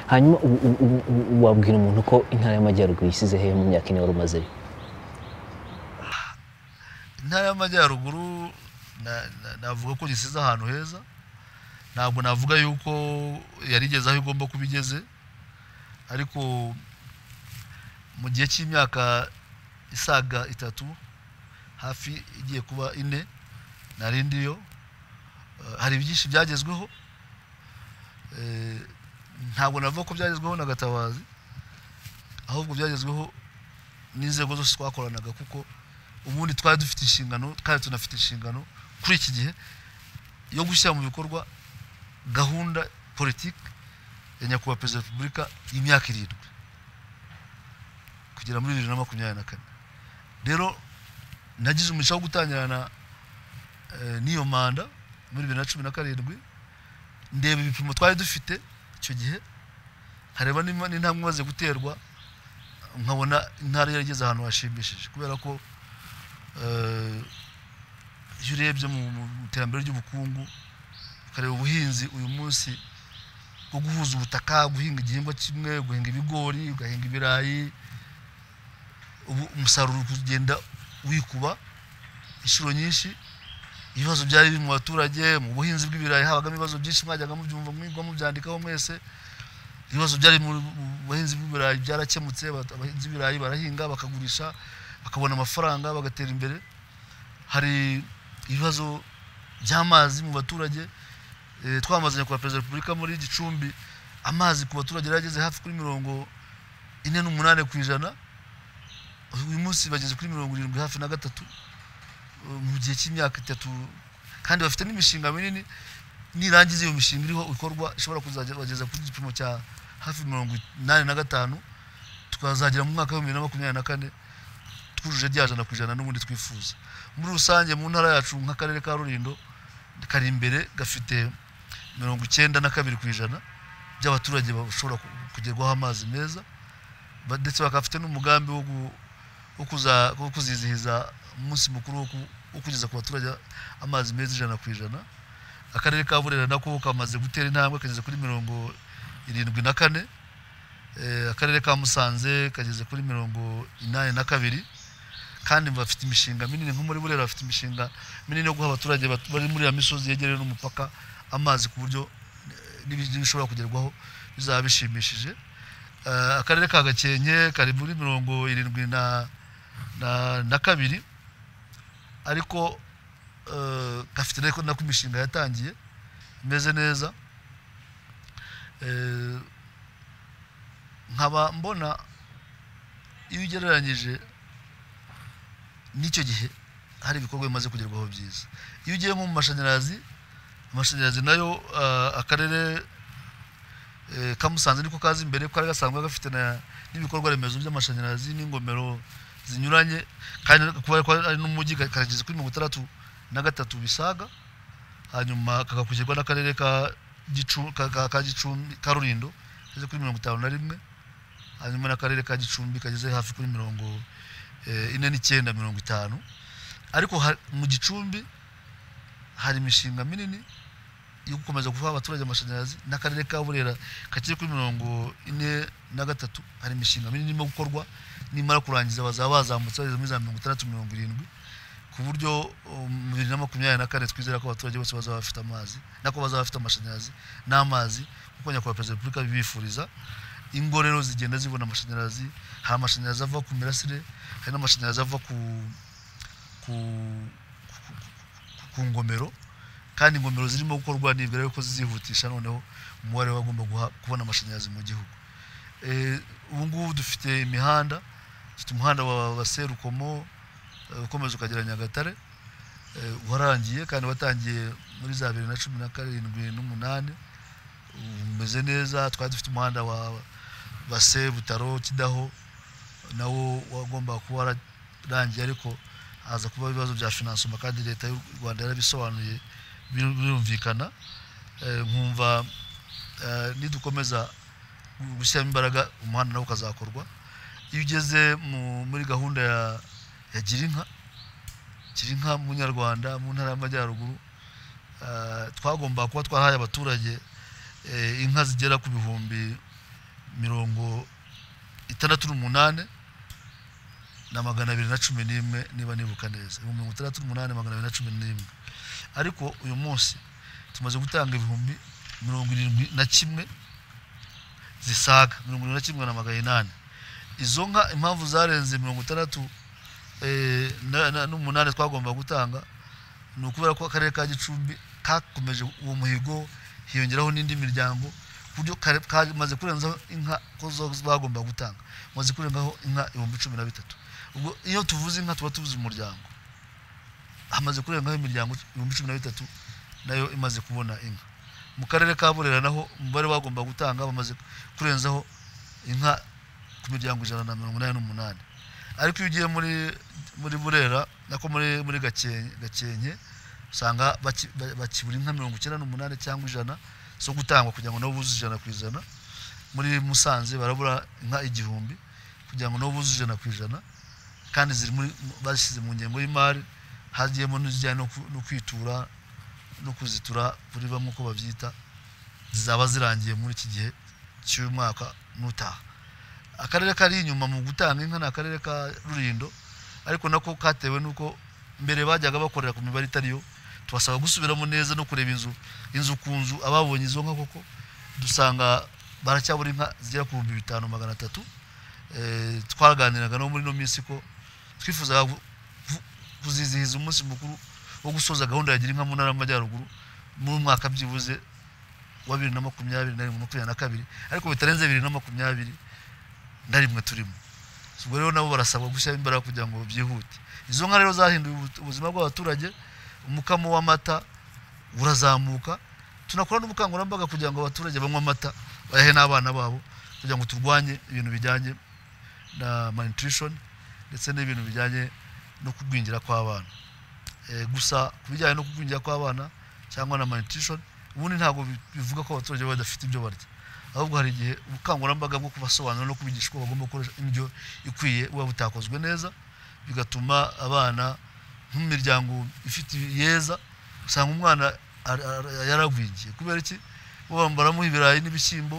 hanyuma ubu ubu- ubu- ubu wabwira umuntu ko intara y'amajyaruguru yisize hehe mu myaka ine wari umazeyo intara y'amajyaruguru na- na- navuga ko gisize ahantu heza ntabwo navuga yuko yarigeze aho igomba kuba igeze ariko mu gihe cy'imyaka isaga itatu hafi igiye kuba ine nari ndiyo eh, hari byinshi byagezweho Eh, ntabwo navuga ko byagezweho na gatabazi ahubwo byagezweho n'inzego zose twakoranaga kuko ubundi twari dufite inshingano twari tunafite inshingano kuri iki gihe yo gushyira mu bikorwa gahunda politiki ya nyakubahwa perezida wa repubulika y'imyaka irindwi kugera muri bibiri na makumyabiri na kane rero nagize umugisha wo gutangirana eh, n'iyo manda muri bibiri na cumi na karindwi ndeba ibipimo twari dufite icyo gihe nkareba nimba n'intambwe imaze guterwa nkabona intara yarageze ahantu hashimishije kubera ko eh, iyo urebye mu mu- mu iterambere ry'ubukungu ukareba ubuhinzi uyu munsi bwo guhuza ubutaka guhinga igihingwa kimwe guhinga ibigori ugahinga ibirayi ubu umusaruro uri kugenda wikuba inshuro nyinshi ibibazo byari biri mu baturage mu buhinzi bw'ibirayi habagamo ibibazo byinshi mwajyaga mubyumva mwigwa mubyandikaho mwese ibibazo byari mu mu buhinzi bw'ibirayi byarakemutse abata- abahinzi b'ibirayi barahinga bakagurisha bakabona amafaranga bagatera imbere hari ibibazo by'amazi mu baturage eh, twamaze nyakubahwa perezida wa repubulika muri gicumbi amazi ku baturage yarageze hafi kuri mirongo ine n'umunani ku ijana uyu munsi bageze kuri mirongo irindwi hafi na gatatu eh, mu gihe cy'imyaka itatu kandi bafite n'imishinga minini nirangiza iyo mishinga iriho ikorwa ishobora kuzageza ku gipimo cya hafi mirongo inani na gatanu tukazagera mu mwaka wa bibiri na makumyabiri na kane twujuje rya jana ku ijana n'ubundi twifuza muri rusange mu ntara yacu nk'akarere ka rurindo kari imbere gafite mirongo icyenda na kabiri ku ijana by'abaturage bashobora ku- kugerwaho amazi meza ba- ndetse bakafite n'umugambi wo gu- wo kuza- wo kuzizihiza umunsi mukuru wo ku- wo kugeza ku baturage amazi meza ijana ku ijana akarere ka burera nako kamaze gutera intambwe kageze kuri mirongo irindwi na kane Eh, akarere ka musanze kageze kuri mirongo inani na kabiri kandi bafite imishinga minini nko muri burera bafite imishinga minini yo guha abaturage bat- bari muri ya misozi yegereye n'umupaka amazi ku buryo eh, n'ibintu bishobora kugerwaho bizaba bishimishije Eh, akarere ka gakenke kari muri mirongo irindwi na, na, na kabiri ariko eh, gafite ariko nako imishinga yatangiye imeze neza Eh, nkaba mbona iyo ugereranyije n'icyo gihe hari ibikorwa bimaze kugerwaho byiza iyo ugiye mu mashanyarazi amashanyarazi nayo ah, akarere eh, ka Musanze niko kazi imbere kuko kari gasanzwe gafite na- n'ibikorwa remezo by'amashanyarazi n'ingomero zinyuranye kandi kuba kuba ari n'umujyi ka- karageze kuri mirongo itandatu na gatatu bisaga hanyuma kagakurikirwa n'akarere ka Gicu- ka- ka- ka gicumbi ka rurindo kageze kuri mirongo itanu na rimwe hanyuma n'akarere ka gicumbi kageze hafi kuri mirongo eh, ine n'icyenda mirongo itanu ariko ha- mu gicumbi hari imishinga minini yo gukomeza guha abaturage amashanyarazi n'akarere ka burera kakiri kuri mirongo ine na gatatu hari imishinga minini irimo gukorwa nimara kurangiza bazaba bazamutse bageze muri za mirongo itandatu mirongo irindwi ku buryo um, mu bibiri na makumyabiri na kane twizera ko abaturage bose bazaba bafite amazi nako bazaba bafite amashanyarazi n'amazi kuko nyakubahwa perezida wa repubulika abibifuriza ingo rero zigenda zibona amashanyarazi hari amashanyarazi ava ku mirasire hari n'amashanyarazi ava ku ku, ku, ku, ku, ku ngomero kandi ingomero zirimo gukorwa nibwira yuko zizihutisha noneho umubare w'abagomba guha- kubona amashanyarazi mu gihugu Eh, ubu ngubu dufite imihanda dufite umuhanda wa wa Serukomo eh, ukomeza ukagera Nyagatare eh, warangiye kandi watangiye muri za bibiri na cumi na karindwi n'umunani ubu umeze neza twari dufite umuhanda wa base butaro kidaho nawo wagombaga kuba wararangiye ariko haza kuba ibibazo bya finansoma kandi leta y'u rwanda yarabisobanuye biru- birumvikana Eh, nkumva eh, nidukomeza gu- gushyiramo imbaraga umuhanda nawo ukazakorwa iyo ugeze mu- muri gahunda ya, ya girinka girinka munyarwanda mu ntara y'amajyaruguru eh, twagombaga kuba twarahaye abaturage eh, inka zigera ku bihumbi mirongo itandatu n'umunani na magana abiri na cumi n'imwe niba nibuka neza ibihumbi mirongo itandatu n'umunani magana abiri na cumi n'imwe ariko uyu munsi tumaze gutanga ibihumbi mirongo irindwi na kimwe zisaga mirongo irindwi na kimwe na magana inani izo nka impamvu zarenze mirongo itandatu eh, na- na- n'umunani twagomba gutanga ni ukubera ko akarere ka gicumbi kakomeje uwo muhigo hiyongeraho n'indi miryango ku buryo kare- kamaze kurenzaho inka ko zo- bagomba gutanga maze kurengaho inka ibihumbi cumi na bitatu ubwo iyo tuvuze inka tuba tuvuze umuryango hamaze kurengaho imiryango ibihumbi cumi na bitatu nayo imaze kubona inka mu karere ka burera naho umubare bagomba gutanga bamaze kurenzaho inka ku miryango ijana na mirongo inani n'umunani ariko iyo ugiye muri muri burera nako muri muri gakenke gakenke usanga baki- ba- bakibura inka mirongo icyenda n'umunani cyangwa ijana zo gutangwa kugira ngo nabo buze ijana ku ijana muri musanze barabura inka igihumbi kugira ngo nabo buze ijana ku ijana kandi ziri muri bashyize mu ngengo y'imari hagiyemo n'izijyanye no ku- no kwitura no kuzitura kuri bamwe uko babyita zizaba zirangiye muri iki gihe cy'uyu mwaka n'utaha akarere kari inyuma mu gutanga inka ni akarere ka rurindo ariko nako katewe n'uko mbere bajyaga bakorera ku mibare itariyo tubasaba gusubiramo neza no kureba inzu inzu ku nzu ababonye izo nka koko dusanga baracyabura inka zigera ku bihumbi bitanu magana atatu Eh, twaganiraga no muri ino minsi ko twifuzaga gu- ku- kuzizihiza umunsi mukuru wo gusoza gahunda ya gira inka mu ntara y'amajyaruguru mu mwaka byibuze wa bibiri na makumyabiri na rimwe makumyabiri na kabiri ariko bitarenze bibiri na makumyabiri na rimwe turimo ubwo rero nabo barasabwa gushyiraho imbaraga kugira ngo byihute izo nka rero zahinduye ubu- ubuzima bw'abaturage umukamo w'amata urazamuka tunakora n'ubukangurambaga kugira ngo abaturage banywe amata bayahe n'abana babo kugira ngo turwanye ibintu bijyanye na malnutrition ndetse n'ibintu bijyanye no kugwingira kw'abana Eh, gusa ku bijyanye no kugwingira kw'abana cyangwa na malnutrition ubundi ntabwo bi- bivuga ko abaturage baba badafite ibyo barya ahubwo hari igihe ubukangurambaga bwo kubasobanurira no kubigisha uko bagomba gukoresha indyo ikwiye buba butakozwe neza bigatuma abana nk'imiryango ifite yeza usanga umwana ar- ar- yaragwingiye kubera iki bo bambaramu ibirayi n'ibishyimbo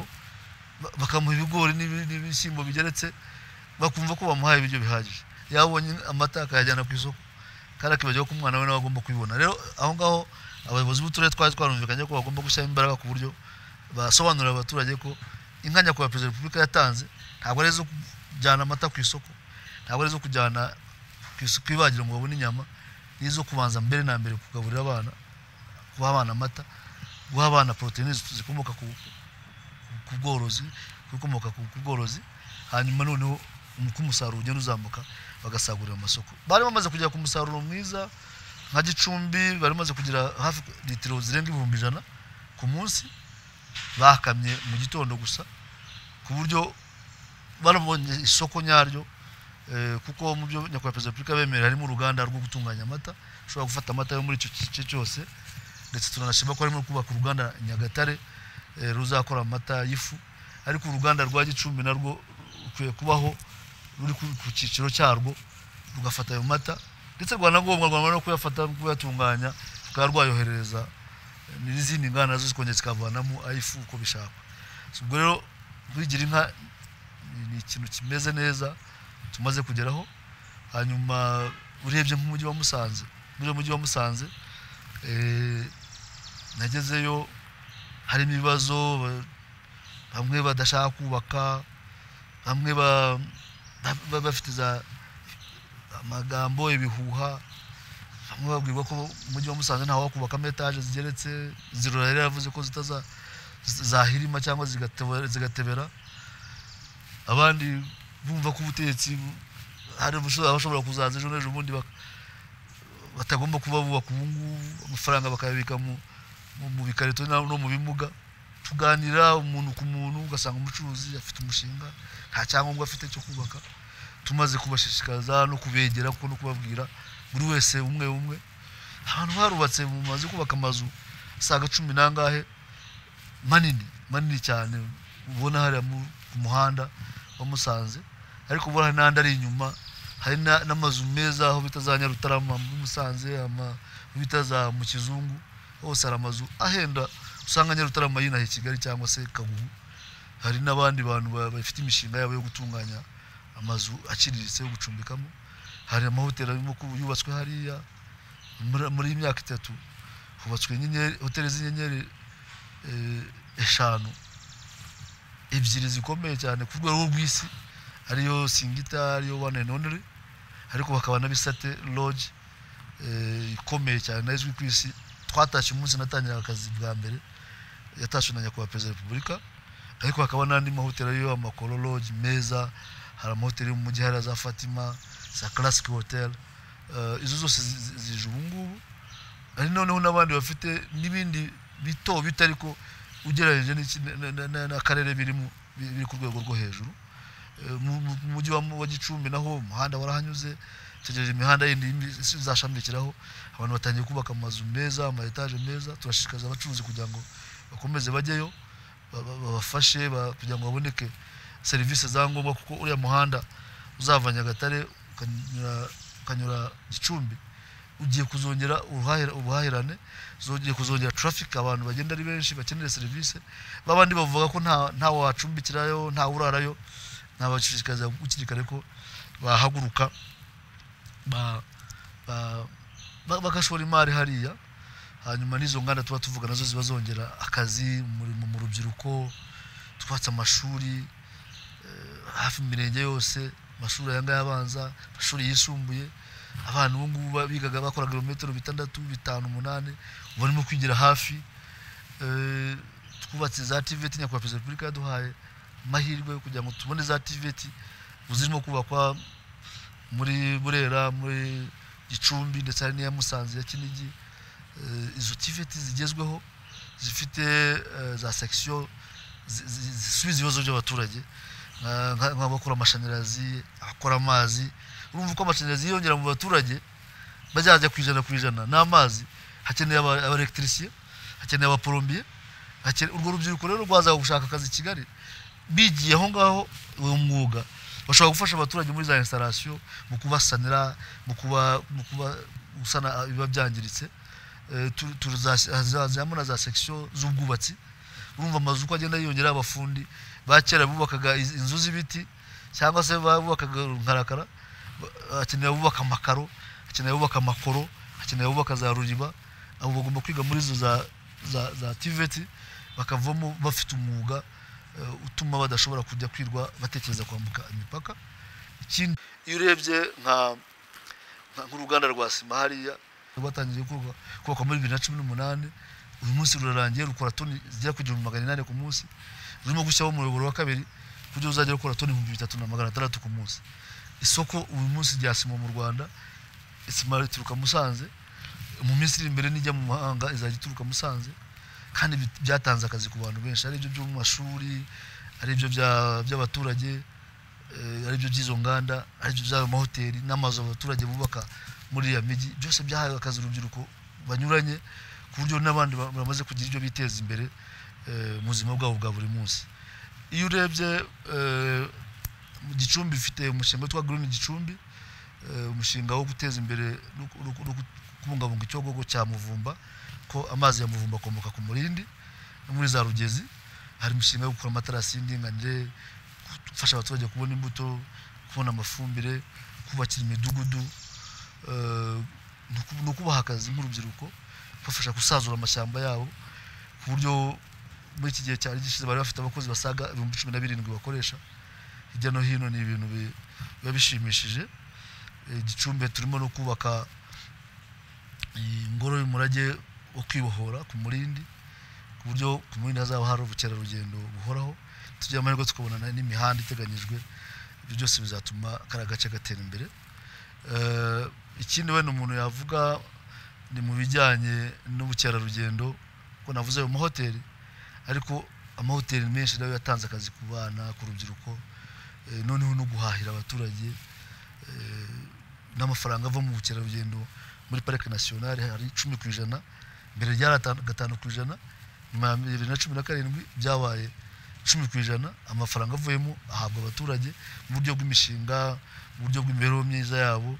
ba- bakamuha ibigori n'ibi- n'ibishyimbo bigeretse bakumva ko bamuhaye ibiryo bihagije yabonye amata akayajyana ku isoko kandi akibagiwe ko umwana we nawe agomba kubibona rero aho ngaho abayobozi b'uturere twari twarumvikanye ko bagomba gushyiraho imbaraga ku buryo basobanurira abaturage ko inka nyakubahwa perezida wa repubulika yatanze ntabwo ari izo kujyana amata ku isoko ntabwo ari izo kujyana ku isoko ibagiro ngo babone inyama ni izo kubanza mbere na mbere kugaburira abana guha abana amata guha abana poroteyine zikomoka ku ku bworozi ibikomoka ku ku bworozi hanyuma noneho uko umusaruro ugenda uzamuka bagasagurira amasoko bari bamaze kugera ku musaruro mwiza nka gicumbi bari bamaze kugira hafi litiro zirenga ibihumbi ijana ku munsi bakamye mu gitondo gusa ku buryo barabonye isoko nyaryo eh, kuko mu byo nyakubahwa perezida wa repubulika bemerera harimo uruganda rwo gutunganya amata ushobora gufata amata yo muri icyo gice cyose ndetse turanashima ko harimo kubaka uruganda nyagatare eh, ruzakora amata y'ifu ariko uruganda rwa gicumbi narwo rukwiye kubaho ruri ku ku cyiciro cyarwo rugafata ayo mata ndetse rwanagombwa rwamara no kuyafata no kuyatunganya rukaba rwayoherereza eh, n'izindi nganda nazo zikongera zikavanamo ayifu uko bishakwa So, ubwo rero kwigira inka ni- ni ikintu kimeze neza tumaze kugeraho hanyuma urebye nk'umujyi wa musanze muri uyu mujyi wa musanze eh, nagezeyo harimo ibibazo ba- bamwe badashaka kubaka bamwe ba- ba- ba- bafite za amagambo ibihuha bamwe babwirwa ko umujyi wa musanze ntawe wakubakamo etaje zigeretse zirora yari yaravuze ko zitaza z- zahirima cyangwa zigatebe- zigatebera abandi bumva ko ubutegetsi bu- hari abasho- abashobora kuzaza ejo n'ejo bundi bak- batagomba kuba bubaka ubu ngubu amafaranga bakayabika mu mu- mu bikarito na- no mu bimuga tuganira umuntu ku muntu ugasanga umucuruzi afite umushinga nta cyangombwa afite cyo kubaka tumaze kubashishikariza no kubegera kuko no kubabwira buri wese umwe umwe ahantu harubatse mu mazu kubaka amazu asaga cumi n'angahe manini manini cyane ubona hariya mu- ku muhanda wa musanze ariko ubona hari n'andi ari inyuma hari na- n'amazu meza aho bita za nyarutarama muri musanze ama- aho bita za mu kizungu hose hari amazu ahenda usanga nyarutarama yinaha i kigali cyangwa se kagugu hari n'abandi bantu ba- bafite imishinga yabo yo gutunganya amazu aciriritse yo gucumbikamo hari amahoteli arimo ku- yubatswe hariya muri- muri iyi myaka itatu hubatswe inyenyeri hoteli z'inyenyeri eh, eshanu ebyiri zikomeye cyane ku rwego rw'isi ariyo singita ariyo one and only ariko bakaba na bisate lodge eh, ikomeye cyane nayo izwi ku isi twatashye umunsi natangira akazi bwa mbere yatashwe na nyakubahwa perezida wa repubulika ariko hakaba n'andi mahoteli ariyo amakoro lodge meza hari amahoteli yo mu mujyi hariya za fatima za classic hotel Eh, izo zose zi- zi- zije ubungubu hari noneho n'abandi bafite n'ibindi bito bito ariko ugereranyije n'iki- na- na- na- n'akarere birimo bi- biri ku rwego rwo hejuru Eh, mu mu- mu mujyi wa wa gicumbi naho umuhanda warahanyuze tegereje imihanda yindi y'imi- izashamikiraho abantu batangiye kubaka amazu meza ama etaje meza turashishikariza abacuruzi kugira ngo bakomeze bajyeyo ba- ba- babafashe ba- kugira ngo baboneke serivisi za ngombwa kuko uriya muhanda uzava nyagatare ukanyura- ukanyura gicumbi ugiye kuzongera uruhahira- ubuhahirane zongeye kuzongera traffic abantu bagenda ari benshi bakeneye serivisi babandi bavuga ko nta ntawe wacumbikirayo ntawe urarayo nabashishikariza gukiri kare ko bahaguruka ba- ba- ba- bagashora imari hariya hanyuma n'izo nganda tuba tuvuga nazo ziba zongera akazi muri- mu mu rubyiruko twatse amashuri eh, hafi mu mirenge yose amashuri aya ngaya abanza amashuri yisumbuye abana ubu ngubu ba- bigaga bakora kilometero bitandatu bitanu umunani ubu barimo kwigira hafi Eh, twubatse za tiveti nyakubahwa perezida wa repubulika yaduhaye amahirwe kugira ngo tubone za tiveti ubu zirimo kubakwa muri burera muri gicumbi ndetse hari n'iya musanze ya kinigi Eh, izo tiveti zigezweho zifite eh, za sekisiyo zi- zi- zisubiza ibibazo by'abaturage Nka- nka- nk'abakora amashanyarazi abakora amazi urumva ko amashanyarazi yiyongera mu baturage bazajya ku ijana ku ijana n'amazi hakeneye aba- abaelegitisiye hakeneye abaporombiye hakene- urwo rubyiruko rero rwazaga gushaka akazi i kigali bigiye aho ngaho uwo mwuga bashobora gufasha abaturage muri za instalation mu kubasanira mu kuba mu kuba gusana ibiba byangiritse Eh, tu- tuzazi- hazazamo na za section z'ubwubatsi urumva amazu uko agenda yiyongera abafundi ba kera bubakaga iz- inzu z'ibiti cyangwa se bubakaga rukarakara hakeneye abubaka amakaro hakeneye abubaka amakoro hakeneye abubaka za ruriba abo bagomba kwiga muri izo za, za, za tiveti bakavamo bafite umwuga eh, utuma badashobora kujya kwirwa batekereza kwambuka imipaka ikindi iyo urebye nka nka- nk'uruganda rwa sima hariya rwatangiye kubakwa kubakwa muri bibiri na cumi n'umunani uyu munsi rurarangiye rukora toni zigera ku igihumbi magana inani ku munsi rurimo gushyiraho umuyoboro wa kabiri kuburyo ruzajya rukora toni ibihumbi bitatu na magana atandatu ku munsi isoko uyu munsi rya sima mu rwanda sima rituruka musanze mu minsi iri imbere nijya mu mahanga izajya ituruka musanze kandi bi- byatanze akazi ku bantu benshi ari ibyo byo mu mashuri ari ibyo bya- by'abaturage eh, ari byo by'izo nganda ari byo by'ayo mahoteli n'amazu abaturage bubaka muri iriya mijyi byose byahawe akazi urubyiruko banyuranye ku buryo n'abandi ba- bamaze kugira ibyo biteza imbere eh, mu buzima bwabo bwa buri munsi iyo urebye eh, mu gicumbi ifite umushinga witwa green gicumbi eh, umushinga wo guteza imbere no ku- no ku- no ku- kubungabunga icyogogo cya muvumba ko amazi ya muvumba akomoka ku murindi no muri za rugezi hari imishinga yo gukora amatarasi y'indinganire gufasha abaturage kubona imbuto kubona amafumbire kubakira imidugudu eh, no ku- no kubaha akazi nk'urubyiruko kubafasha gusazura amashyamba yabo ku buryo muri iki gihe cyari gishize bari bafite abakozi basaga ibihumbi cumi na birindwi bakoresha hirya no hino ni ibintu bi- biba bishimishije Eh, gicumbi turimo no kubaka iyi ngoro y'umurage wo kwibohora ku murindi ku buryo ku murindi hazaba hari ubukerarugendo buhoraho tugira amahirwe tukabonana n'imihanda iteganyijwe ibyo byose bizatuma kariya gace gatera imbere Eh, ikindi wenda umuntu yavuga ni mu bijyanye n'ubukerarugendo ko navuze ayo mahoteli ariko amahoteli menshi nayo yatanze akazi ku bana ku rubyiruko eh, noneho no guhahira abaturage eh, n'amafaranga ava mu bukerarugendo muri parike nasiyonari hari icumi ku ijana mbere ryari atanu- gatanu ku ijana nyuma ya bibiri na cumi na karindwi byabaye icumi ku ijana amafaranga avuyemo ahabwa abaturage mu buryo bw'imishinga mu buryo bw'imibereho myiza yabo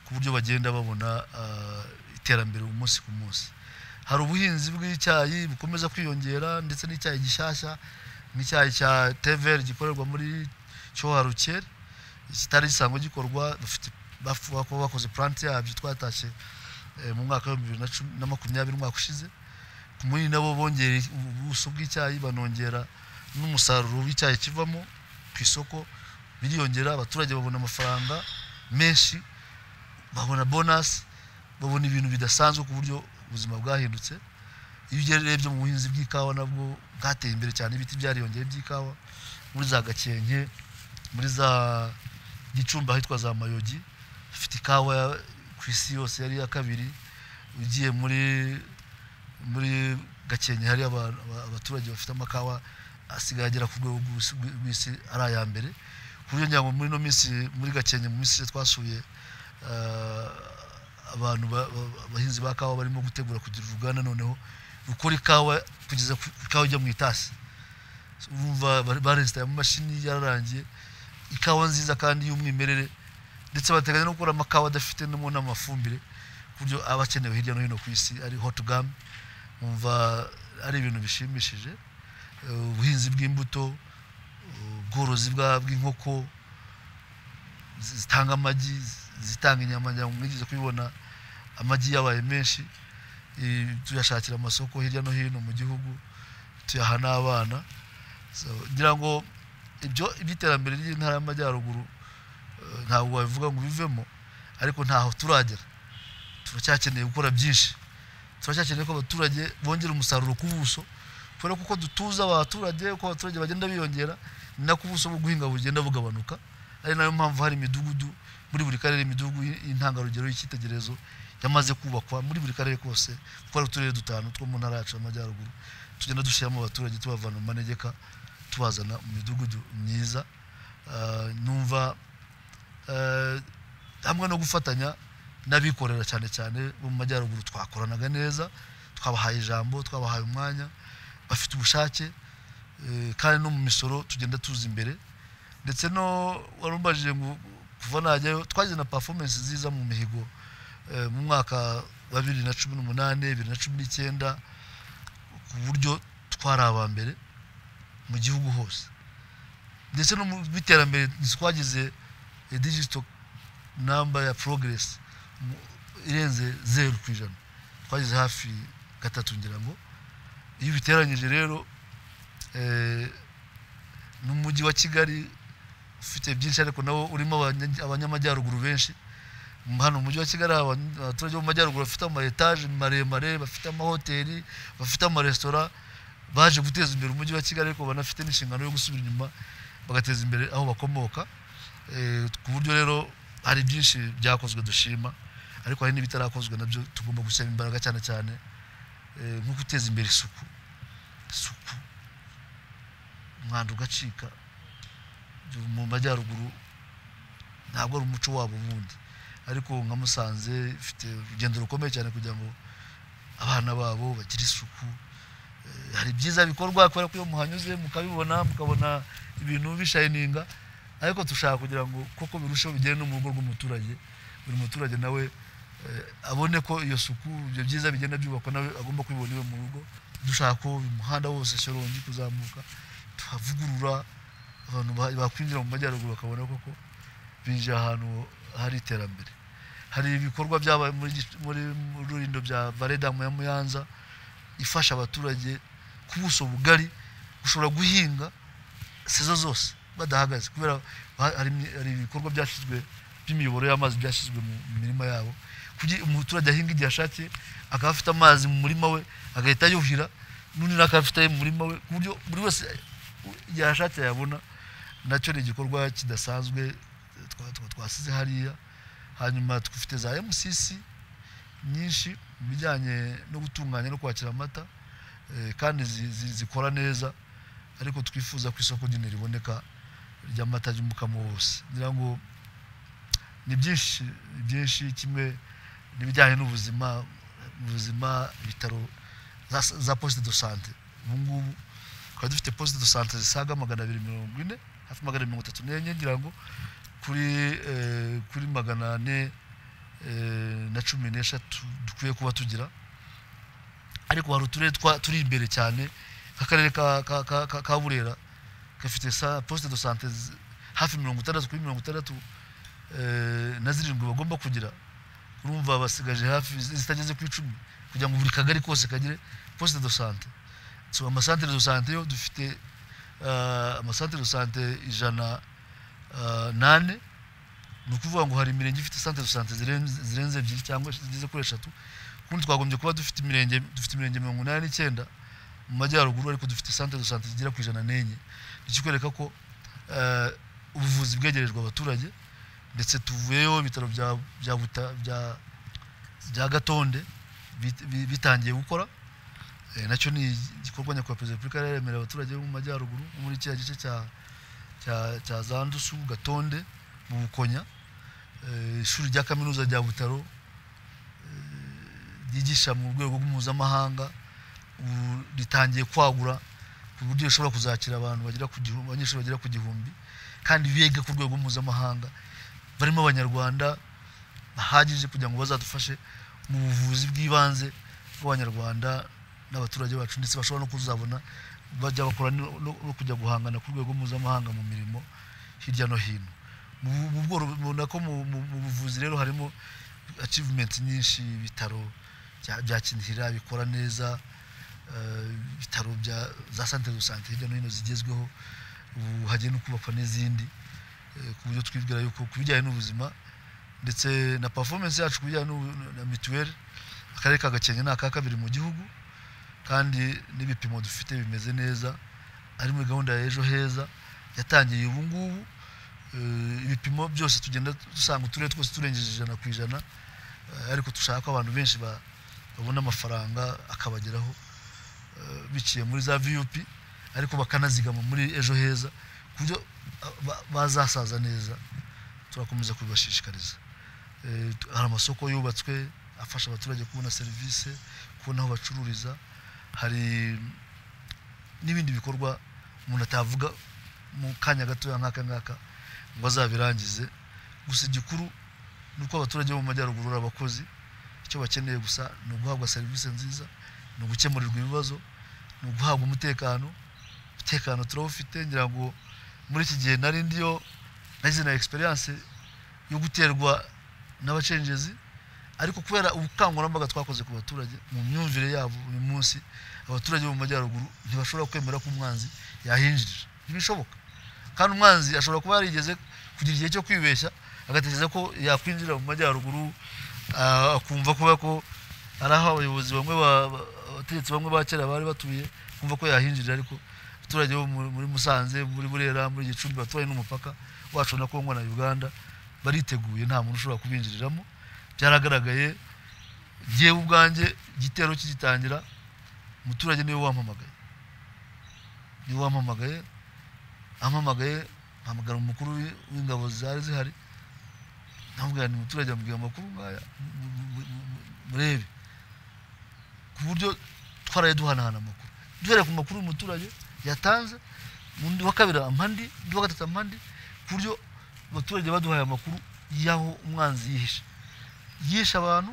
ku buryo bagenda babona ah, iterambere umunsi ku munsi hari ubuhinzi bw'icyayi bukomeza kwiyongera ndetse n'icyayi gishyashya nk'icyayi cya teveri gikorerwa muri cyoharukere kitari gisanzwe gikorwa dufite bavuga ko bakoze puranti yabyo twatashye eh, mu mwaka w'ibihumbi bibiri na cumi na makumyabiri umwaka ushize ku munini nabo bongera ubuso bw'icyayi banongera n'umusaruro w'icyayi kivamo ku isoko biriyongera abaturage babona amafaranga menshi babona bonasi babona ibintu bidasanzwe ku buryo ubuzima bwahindutse iyo ugerebye mu buhinzi bw'ikawa nabwo bwateye imbere cyane ibiti byariyongeye by'ikawa muri za gakenke muri za gicumbi ahitwa za mayogi hafite ikawa ya- ku isi yose yari iya kabiri ugiye muri muri gakenke hari aba- aba- abaturage bafite amakawa asigaye agera ku rwego rw'isi- rw'isi ari aya mbere ku buryo ngira ngo muri ino minsi muri gakenke mu minsi ishize twasuye eh, abantu ba- ba- abahinzi ba kawa barimo gutegura kugira uruganda noneho rukora ikawa kugeza ku ikawa ijya mu itasi urumva barensitaye amamashini yararangiye ikawa nziza kandi y'umwimerere ndetse bateganya no gukora amakawa adafite no n'amafumbire ku buryo aba akenewe hirya no hino ku isi ari hot gum umva ari ibintu bishimishije Eh, ubuhinzi bw'imbuto eh, ubworozi bwa- bw'inkoko zi- zitanga amagi zi- zitanga inyama ngira ngo mwigeze kubibona amagi yabaye menshi eh, tuyashakira amasoko hirya no hino mu gihugu tuyaha n'abana So, ngira ngo ibyo iby'iterambere ry'intara y'amajyaruguru eh, ntabwo wabivuga ngo bivemo ariko ntaho turagera turacyakeneye gukora byinshi turacyakeneye ko abaturage bongera umusaruro ku buso kubera ko uko dutuza abaturage uko abaturage bagenda biyongera ni nako ubuso bwo guhinga bugenda bugabanuka ari nayo mpamvu hari imidugudu muri buri karere imidugudu y- y'intangarugero y'icyitegererezo yamaze kubakwa muri buri karere kose kuko hari uturere dutanu two mu ntara yacu y'amajyaruguru tugenda dushyiramo abaturage tubavana mu manegeka tubazana mu midugudu myiza Ah, numva eh, hamwe no gufatanya n'abikorera cyane cyane bo mu majyaruguru twakoranaga neza twabahaye ijambo twabahaye umwanya bafite ubushake eh, kandi no mu misoro tugenda tuza imbere ndetse no warumbajije ngo kuva najyayo twagize na performance nziza mu mihigo eh, mu mwaka wa bibiri na cumi n'umunani bibiri na cumi n'icyenda ku buryo twari aba mbere mu gihugu hose ndetse no mu biterambere twagize digito namba ya progress mu- irenze zeru ku ijana twagize hafi gatatu ngira ngo iyo ubiteranyije rero eh, n'umujyi wa kigali ufite byinshi ariko nawo urimo abanya- abanyamajyaruguru benshi hano mu mujyi wa kigali haba abaturage bo mu majyaruguru bafite ama etaje maremare bafite amahoteli bafite amaresitora baje guteza imbere umujyi wa kigali ariko banafite n'inshingano yo gusubira inyuma bagateza imbere aho bakomoka Eh, ku buryo rero hari byinshi byakozwe dushima ariko hari n'ibitarakozwe nabyo tugomba gushyiramo imbaraga cyane cyane eh, nko guteza imbere isuku isuku umwanda ugacika mu majyaruguru ntabwo ari umuco wabo ubundi ariko nka musanze ifite urugendo rukomeye cyane kugira ngo abana babo bagire isuku Eh, hari byiza bikorwa kubera ko iyo muhanyuze mukabibona mukabona ibintu bishayininga ariko dushaka kugira ngo koko birusheho bigere no mu rugo rw'umuturage buri muturage nawe eh, abone ko iyo suku ibyo byiza bigenda byubakwa nawe agomba kubibona iwe mu rugo dushaka ko uyu muhanda wose shyorongi kuzamuka tuhavugurura abantu ba- bakwinjira mu majyaruguru bakabona koko binjiye ahantu hari iterambere hari ibikorwa byabaye muri Gic- muri mu rurindo bya varedamu ya muyanza ifasha abaturage ku buso bugari gushobora guhinga sezo zose badahagaze kubera ha- hari imye- hari ibikorwa byashyizwe by'imiyoboro y'amazi byashyizwe mu mu mirima yabo kugira umuturage ahinga igihe ashakiye akaba afite amazi mu murima we agahita yuhira n'undi nawe akaba afite aye mu murima we ku buryo buri wese igihe ashakiye yabona nacyo ni igikorwa kidasanzwe twa- twa- twasize hariya hanyuma dufite za MCC nyinshi mu bijyanye no gutunganya no kwakira amata eh, kandi zi- zi- zikora neza ariko twifuza ko isoko nyine riboneka ry'amata y'umukamo wose ngira ngo ni byinshi ni byinshi kimwe n'ibijyanye n'ubuzima mu buzima ibitaro za, za poste de sante ubu ngubu twari dufite poste de sante zisaga magana abiri mirongo ine hafi magana abiri mirongo itatu n'enye ngira ngo kuri eh, kuri magana ane eh, na cumi n'eshatu dukwiye kuba tugira ariko hari uturere twa- turi imbere cyane nk'akarere ka, ka, ka, ka, ka burera gafite sa poste de sante zi- hafi mirongo itandatu kuri mirongo itandatu eh, na zirindwi bagomba kugira urumva basigaje hafi zi- zitageze ku icumi kugira ngo buri kagari kose kagire poste de sante so amasantere de sante yo dufite ah, amasantere de sante ijana ah, nane ni ukuvuga ngo hari imirenge ifite santere de sante zirenze zirenze ebyiri cyangwa zigeze kuri eshatu kundi twagombye kuba dufite imirenge dufite imirenge mirongo inani n'icyenda mu majyaruguru ariko dufite santere de sante zigera ku ijana n'enye ikikwereka ko eh, ubuvuzi bwegerejwe abaturage ndetse tuvuyeho ibitaro bya bya Buta- bya- bya gatonde bit- bi- bitangiye gukora Eh, nacyo ni igikorwa nyakubahwa perezida wa repubulika yari yaremereye abaturage bo mu majyaruguru nko muri kiriya gice cya cya- cya za ndusu gatonde mu bukonya Eh, ishuri rya kaminuza rya butaro eh, ryigisha mu rwego mpuzamahanga ubu ritangiye kwagura ku buryo rishobora kuzakira abantu bagera ku gihumbi abanyeshuri bagera ku gihumbi kandi biga ku rwego mpuzamahanga barimo abanyarwanda bahagije kugira ngo bazadufashe mu buvuzi bw'ibanze bw'abanyarwanda n'abaturage bacu ndetse bashobora no kuzabona bajya bakora no, no- no kujya guhangana ku rwego mpuzamahanga mu mirimo hirya no hino mu mu bworo- mubona ko mu mu- mu buvuzi rero harimo achievement nyinshi ibitaro bya- bya kinihira bikora neza eh, ibitaro bya za santere do sante hirya no hino zigezweho ubu hagiye no kubakwa n'izindi eh, ku buryo twibwira yuko ku bijyanye n'ubuzima ndetse na performance yacu ku bijyanye n'ubu- na mituweli akarere ka gakenke ni aka kabiri mu gihugu kandi n'ibipimo dufite bimeze neza ari muri gahunda ya ejo heza yatangiye ubu ngubu Eh, ibipimo byose tugenda dusanga uturere twose turengeje ijana ku ijana eh, ariko dushaka ko abantu benshi ba- babona amafaranga akabageraho eh, biciye muri za vup ariko bakanazigama muri ejo heza ku buryo ah, ba- bazasaza neza turakomeza kubibashishikariza Eh, tu- hari amasoko yubatswe afasha abaturage kubona serivisi kubona aho bacururiza hari n'ibindi bikorwa umuntu atavuga mu kanya gatoya nk'aka ngaka ngo azabirangize gusa igikuru ni uko abaturage bo mu majyaruguru ari abakozi icyo bakeneye gusa ni uguhabwa serivisi nziza ni ugukemurirwa ibibazo ni uguhabwa umutekano umutekano turawufite ngira ngo muri iki gihe nari ndiyo nagize na experience yo guterwa n'abacenjezi ariko kubera ubukangurambaga twakoze ku baturage mu myumvire yabo uyu munsi abaturage bo mu majyaruguru ntibashobora kwemera ko umwanzi yahinjirira ntibishoboka kandi umwanzi ashobora kuba yarigeze kugira igihe cyo kwibeshya agatekereza ko yakwinjira mu majyaruguru ah, akumva kuba ko ari aho abayobozi bamwe ba- ba- abategetsi bamwe ba kera bari batuye kumva ko yahinjirira ariko abaturage bo mu- muri Musanze muri Burera muri Gicumbi baturanye n'umupaka wacu na Kongo na Uganda bariteguye nta muntu ushobora kubinjiriramo byaragaragaye njyewe ubwanjye igitero kigitangira umuturage niwe wampamagaye niwe wampamagaye ampamagaye mpamagara umukuru w'i- w'ingabo zari zihari namubwira ni umuturage amubwira amakuru nkaya mu- mu- mu- mu- murebe ku buryo twaraye duhanahana amakuru duhereye ku makuru umuturage yatanze mu ndi wa kabiri ampa ndi undi wa gatatu ampa ndi ku buryo abaturage baduhaye amakuru y'aho umwanzi yihishe yishe abantu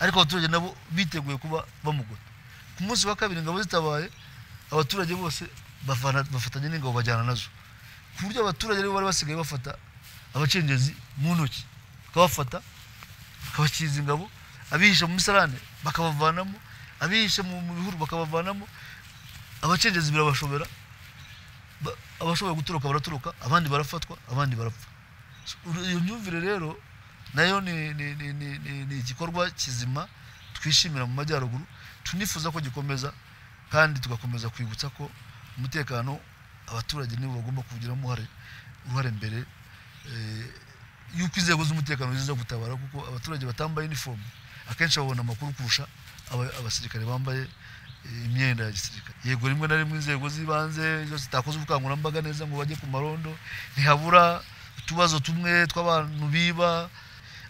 ariko abaturage nabo biteguye kuba bamugota ku munsi wa kabiri ingabo zitabaye abaturage bose bavana- bafatanya n'ingabo bajyana nazo ku buryo abaturage aribo bari basigaye bafata abacengezi mu ntoki bakabafata bakabakiza ingabo abihishe mu misarane bakabavanamo abihishe mu mu bihuru bakabavanamo abacengezi birabashobera Ba- abashoboye gutoroka baratoroka abandi barafatwa abandi barapfa So, uru- iyo myumvire rero nayo ni, ni, ni, ni, ni, ni igikorwa kizima twishimira mu majyaruguru tunifuza ko gikomeza kandi tugakomeza kwibutsa ko umutekano abaturage nibo bagomba kuwugiramo uruhare uruhare mbere eh, yuko inzego z'umutekano ziza gutabara kuko abaturage batambaye inifomu akenshi babona amakuru kurusha aba- abasirikare bambaye eh, imyenda ya gisirikare yego rimwe na rimwe inzego z'ibanze zo zitakoze ubukangurambaga neza ngo bajye ku marondo ntihabura utubazo tumwe tw'abantu biba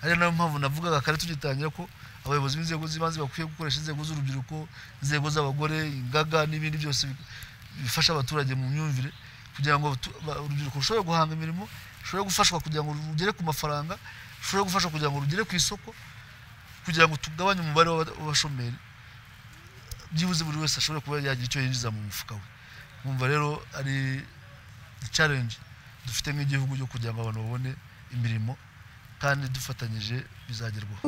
ari nayo mpamvu navugaga kare tugitangira ko abayobozi b'inzego z'ibanze bakwiye gukoresha inzego z'urubyiruko inzego z'abagore ingaga n'ibindi byose bi- bifasha abaturage mu myumvire kugira ngo abatu- ba- urubyiruko rushobore guhanga imirimo rushobore gufashwa kugira ngo rugere ku mafaranga rushobore gufashwa kugira ngo rugere ku isoko kugira ngo tugabanye umubare w'aba- w'abashomeri byibuze buri wese ashobora kuba yagira icyo yinjiza mu mufuka we nkumva rero ari challenge dufite nk'igihugu cyo kugira ngo abantu babone imirimo kandi dufatanyije bizagerwaho